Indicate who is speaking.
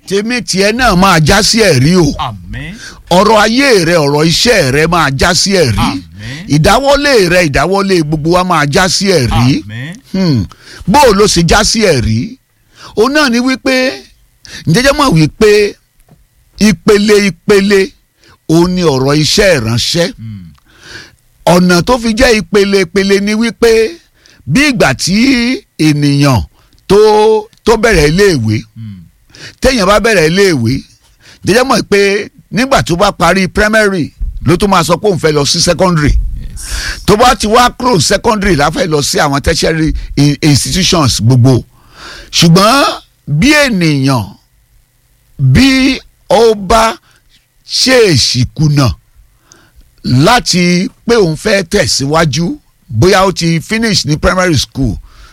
Speaker 1: tèmi tiẹ̀ náà máa já sí ẹ̀rí o
Speaker 2: àmín
Speaker 1: ọ̀rọ̀ ayé rẹ ọ̀rọ̀ iṣẹ́ rẹ máa já sí ẹ̀rí
Speaker 2: Àmín.
Speaker 1: ìdáwọ́lé rẹ ìdáwọ́lé gbogbo wa máa já sí ẹ̀rí
Speaker 2: àmín
Speaker 1: Hmm. bó o ló ṣe já sí ẹ̀rí òun náà ni wípé ǹjẹ́jẹ́ mọ̀ wípé ìpele ìpele òun ni ọ̀rọ̀ iṣẹ́ ìránṣẹ́
Speaker 2: Mm.
Speaker 1: ọ̀nà tó fi jẹ́ ìpele ìpele ni wípé bí ìgbà tí ènìyàn tó tó bẹ̀rẹ̀ iléèwé
Speaker 2: Mm.
Speaker 1: téèyàn bá bẹ̀rẹ̀ iléèwé jẹ́jẹ́ mọ̀ pé nígbà tó bá parí primary ló tó máa sọ pé òun fẹ́ lọ sí secondary
Speaker 2: yes
Speaker 1: tó bá ti wá kúrò secondary la fẹ́ lọ sí àwọn tertiary i- institutions gbogbo ṣùgbọ́n bí ènìyàn bí ó bá ṣèèṣì kùnà láti pé òun fẹ́ tẹ̀síwájú bóyá ó ti finish ní primary school